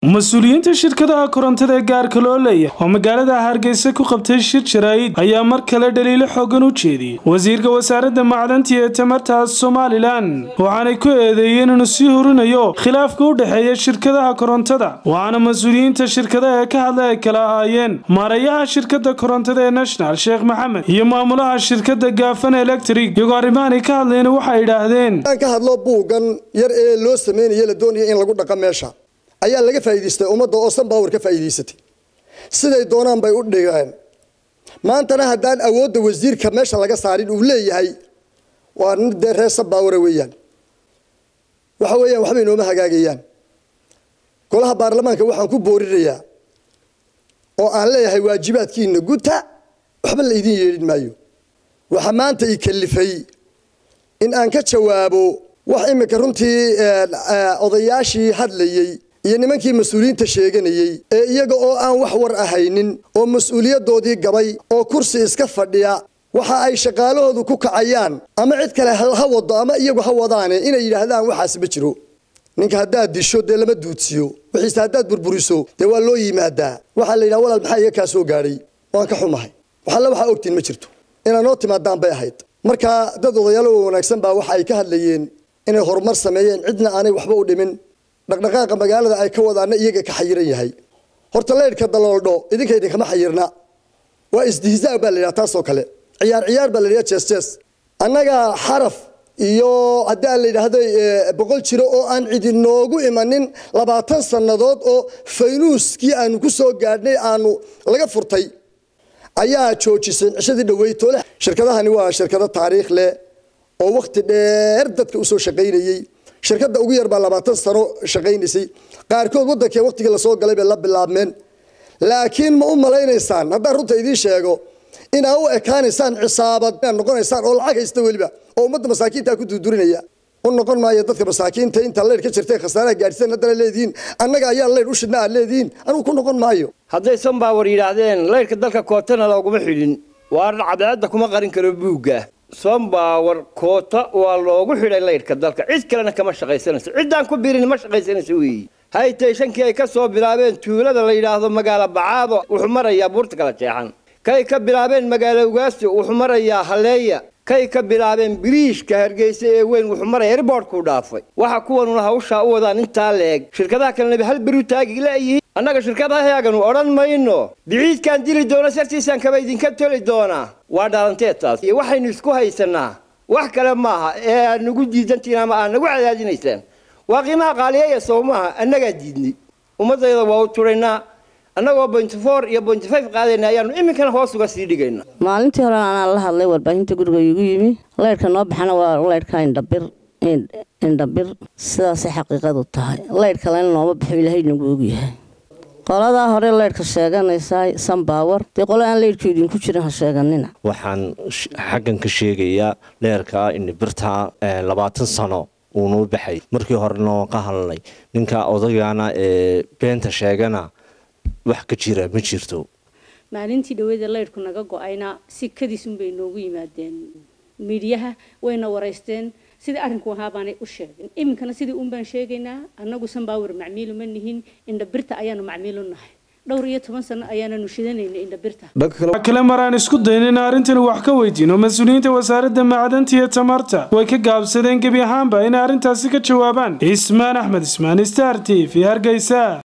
mas-uuliyiinta shirkadaha korontada ee gaarka loo leeyahay oo magaalada hargeysa ku qabtay shir jaraa'id ayaa mar kale dhaliilo xoogan u jeediyey wasiirka wasaaradda macdanta ee tamarta somalilan waxaanay ku eedeeyeen inuu sii horinayo khilaafka u dhexeeya shirkadaha korontada waxaana mas-uuliyiinta shirkadaha ee ka hadlay ay kala ahaayeen maarayaha shirkada korontada ee national sheekh maxamed iyo maamulaha shirkada gaafan electric iyagoo arrimahanay ka hadlayna waxay idhaahdeen ka hadlo buuggan yar ee loo sameynaya la doonaya in lagu dhaqa meesha ayaa laga faa'iidaystay ummadda oo sanbaawar ka faa'iidaysatay siday doonaan bay u dhigeen maantana haddaan awoodda wasiirka meesha laga saarin uu leeyahay waa nin dee reer sanbaawara weeyaan waxa weeyaan waxbay nooma hagaagayaan golaha baarlamaanka waxaan ku boorinayaa oo aan leeyahay waajibaadkiina guta waxba la idin yeedhin maayo waxaa maanta i kalifay in aan ka jawaabo wax iminka runtii odayaashii hadlayey iyo nimankii mas-uuliyiinta sheeganayey ee iyaga oo aan wax war ahaynin oo mas-uuliyadoodii gabay oo kursi iska fadhiya waxa ay shaqaalahoodu ku kacayaan ama cid kale ha wado ama iyagu ha wadaane inay yidhaahdaan waxaas ma jiro ninka haddaad disho dee lama duudsiyo wixiise haddaad burburiso dee waa loo yimaadaa waxaa la yidhaha walaal maxaa iga kaa soo gaadhay waan ka xumahay waxalle waxaa ogtiin ma jirto inaad noo timaadaan bay ahayd marka dad odayaalo wanaagsan baa waxa ay ka hadlayeen inay horumar sameeyeen cidna aanay waxba u dhimin dhaqdhaqaaqa magaalada ay ka wadaana iyaga ka xayiran yahay horta leydhka dalooldho idinka idinkama xayirna waa isdihzaa baa la yidhaha taasoo kale ciyaar ciyaar baa la yidhaha jees jees annaga xaraf iyo haddii aan la yidhaahdo boqol jiro oo aan cidi noogu imanin labaatan sannadood oo faynuuskii aanu ku soo gaadhnay aanu laga furtay ayaa joojisay cishadii dhaweytoole shirkadahani waa shirkado taariikh leh oo wakhti dheer dadka usoo shaqaynayey shirkadda ugu yar baa labaatan sano shaqaynaysay qaarkood waddankee wakhtigii lasoo galay bay la bilaabmeen laakiin ma u malaynaysaan haddaan runta idiin sheego inaa u ekaanaysaan cisaabad inaad noqonaysaan oo lacag haysta weliba oo ummadda masaakiintaa ku durdurinaya u noqon maayo dadka masaakiinta intaa leydh ka jirtay khasaaraha gaadhseen haddana leedihiin annaga ayaa leydh u shidna aad leedihiin anugu ku noqon maayo hadday sanbaawar yidhaahdeen leydhka dalka kootana looguma xidhin waa cadceedda kuma qarin karo buugga sombaawar koota waa loogu xidhay leydhka dalka cid kalena kama shaqaysanayso ciddaan ku birin ma shaqaysanayso weeyi haytay shankii ay ka soo bilaabeen tuulada la yidhaahdo magaalo bacaado wuxuu marayaa buurta kala jeexan kay ka bilaabeen magaalo ugaasti wuxuu marayaa halleeya kay ka bilaabeen biriishka hargeysa ee weyn wuxuu maraya erboortkuu dhaafay waxa kuwanuna hawshaa u wadaan intaa leeg shirkadaha kalena hal beru taagi leeyihiin annaga shirkadahayaaganu odhan mayno biciidkaan dili doona sartiisaan kaba idinka toli doonaa waa dhalanteed taas iyo waxaynu isku haysanaa wax kale maaha ee aad nagu diidantiin ama aad nagu cadaadinaysaan waa qiimaha qaaliyeeya sow maaha annagaa diidnay ummaddayda waa u turaynaa annagoo bointy four iyo bointy five qaadayna ayaanu iminkana hoos uga sii dhigayna maalintii hore anaan la hadlay warbaahinta guriga igu yimi leydhka noo baxana waa leydhka indhabir indhabir sidaasay xaqiiqadu tahay leydh kalena nooma baxo ilaahay nagu ogyahay qoladaa hore leydhka sheeganaysaa sanbaawar dee qole aan leydhka idinku jirin ha sheeganina waxaan xaggan ka sheegayaa leerka indhabirta labaatan sano uunuu baxay markii horena waan ka hadlnay ninka odagana ee beenta sheegana wax ka jira ma jirto maalintii dhaweeda leydhku naga go-ayna si kadiisunbay noogu yimaadeen miidyaha wayna waraysteen sidai arrinku ahaa baanay u sheegin iminkana sidii un baan sheegaynaa annagu sanbaawar macmiilu ma nihin indhabirta ayaanu macmiilu nahay dhowr iyo toban sano ayaananu shidanayna indhabirta kale maraan isku dayn in arrintani wax ka weydiino mas-uuliyiinta wasaaradda macdanta iyo tamarta way ka gaabsadeen gebi ahaanba inay arrintaasi ka jawaabaan ismaan axmed ismaan star t v hargeysa